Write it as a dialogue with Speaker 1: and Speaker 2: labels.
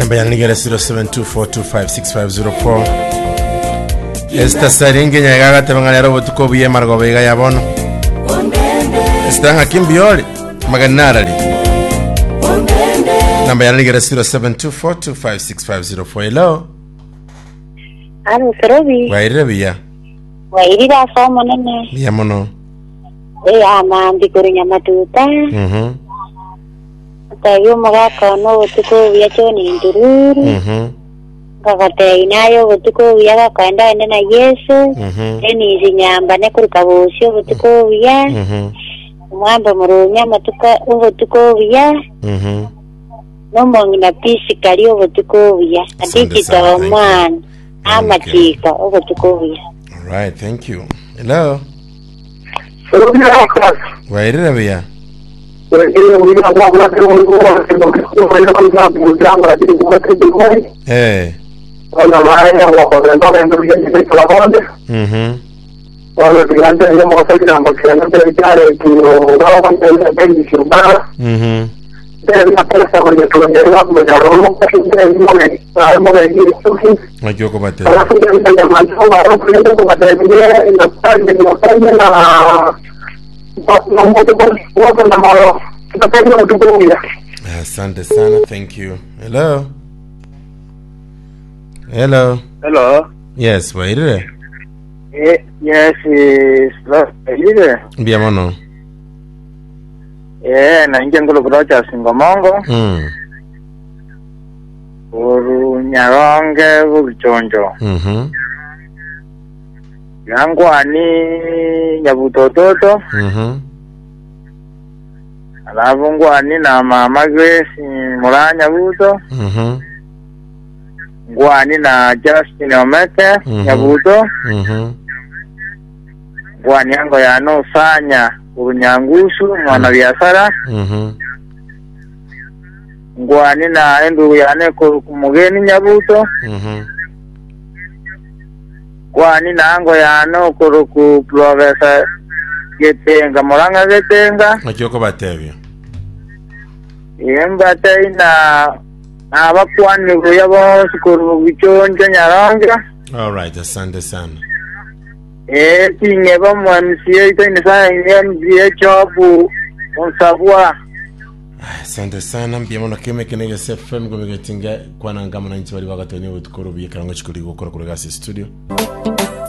Speaker 1: namba yanigera 0724256504 esta saringe nyagagatebang'ania robotuko buye margobe iga yabono estanga kimbiole maganarari namba yanigera 0724256504 hello
Speaker 2: Alo, Kerobi.
Speaker 1: wairire buya
Speaker 2: Wairire asa munene.
Speaker 1: buya mono
Speaker 2: Eh, amandikoro nyamatuta.
Speaker 1: mhm
Speaker 2: Tayo magaka no butuko buya choni ndururu.
Speaker 1: mhm
Speaker 2: Kakate inayo butuko buya gakaenda ende na Yesu.
Speaker 1: mhm
Speaker 2: Eni izi nyamba ne kuruka busyo butuko buya.
Speaker 1: mhm
Speaker 2: Mwamba murunya matuka ubutuko buya.
Speaker 1: mhm
Speaker 2: Nomongi na pisi kali ubutuko buya.
Speaker 1: Asante
Speaker 2: Adiki
Speaker 1: sana,
Speaker 2: tawa
Speaker 1: thank you.
Speaker 2: mwana.
Speaker 1: Okay.
Speaker 2: Amatika ubutuko buya.
Speaker 1: all right thank you hello
Speaker 3: Pero mira,
Speaker 1: wairire buya eh mhm mhm makioko bate asante sana thank you hello hello
Speaker 4: Hello.
Speaker 1: yes wairire
Speaker 4: Eh, yes, is ile.
Speaker 1: mbia mono
Speaker 4: Eh, na inje ngolo kurocha singomongo.
Speaker 1: mm
Speaker 4: Uru nyaronge buchonjo.
Speaker 1: mhm
Speaker 4: Yangwani nyabutototo.
Speaker 1: mhm
Speaker 4: Alafu ngwani na mama Grace Muranya buto.
Speaker 1: mhm
Speaker 4: Ngwani na Justin Omeke
Speaker 1: Mhm.
Speaker 4: nyabuto.
Speaker 1: mhm
Speaker 4: Ngwani yango yano sanya urunyangusu mwana biashara.
Speaker 1: mhm
Speaker 4: Ngwani na endu yane ku mugeni nyabuto.
Speaker 1: mhm
Speaker 4: kwani nango yano kuru ku profesa getenga muranga getenga
Speaker 1: makioko batebyo
Speaker 4: imbata ina abakwanirwa bose kuru biconjo nyaronga
Speaker 1: all right asante sana
Speaker 4: eh tinge ba mu MCA itaini sa MCA chobu unsabwa
Speaker 1: asante sana mbia mono keme kenege sfm gomegetinga kwananga mananchi bari bagatoni butukoro buye karango chikuri gukora kuri gasi studio